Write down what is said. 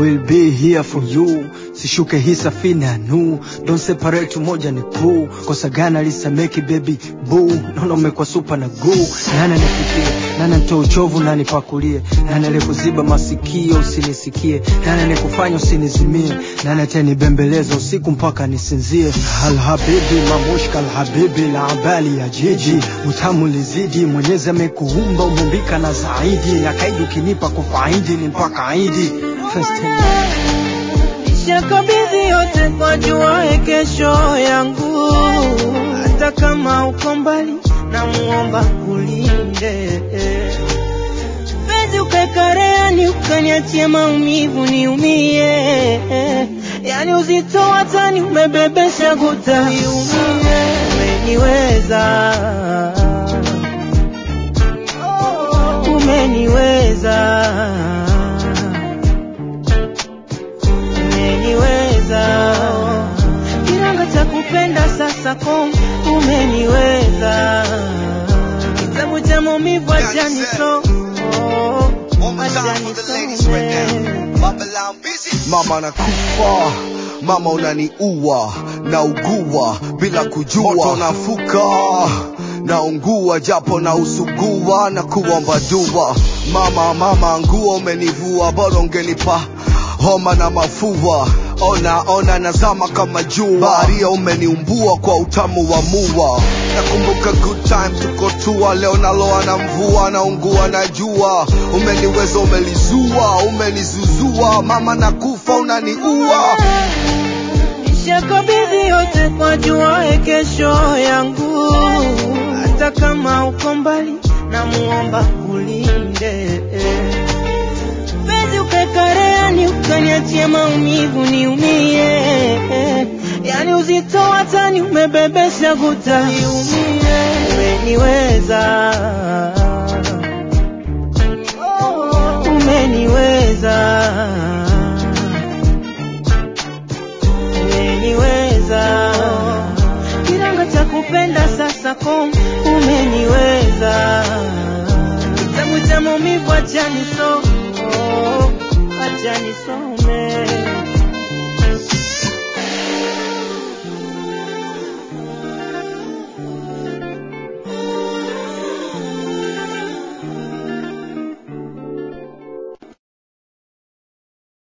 will be here for you sishuke hii safina nu don't separate moja ni kuu kosa gana lisameki baby boo naona umekuwa supa na guu nani nifikie nani nitoe uchovu nani pakulie nani alikuziba masikio usinisikie nani nikufanya usinizimie nani atanibembeleza usiku mpaka nisinzie alhabibi mamushka alhabibi la abali ya jiji utamu lizidi mwenyezi amekuumba umeumbika na zaidi akaidi ukinipa kufaidi ni mpaka aidi First time. Nishakabidhi yote kwa juae kesho yangu, hata kama uko mbali, na muomba kulinde penzi ukakareani, ukaniachia maumivu niumie, yani uzito wa tani umebebesha guta niumie, umeniweza umeniweza umeniweza kiranga cha kupenda sasa kom umeniweza kitabu cha maumivu achani so One more time for the ladies right now. Babylon busy. Mama nakufa, mama unaniua, naugua bila kujua, moto nafuka naungua japo na usugua na kuomba dua. Mama mama, nguo umenivua, bora ungenipa homa na mafua. Ona ona nazama kama jua, baharia umeniumbua kwa utamu wa mua. Nakumbuka good time tuko tua, leo naloa na mvua, naungua na jua. Umeniweza, umelizua, umenizuzua, mama nakufa, unaniua. Nishakabidhi yote kwa juae kesho yangu, hata kama uko mbali, na muomba kulinde penzi ukakareani, ukaniachia maumivu niumie, yani uzito wa tani umebebesha guta niumie, umeniweza umeniweza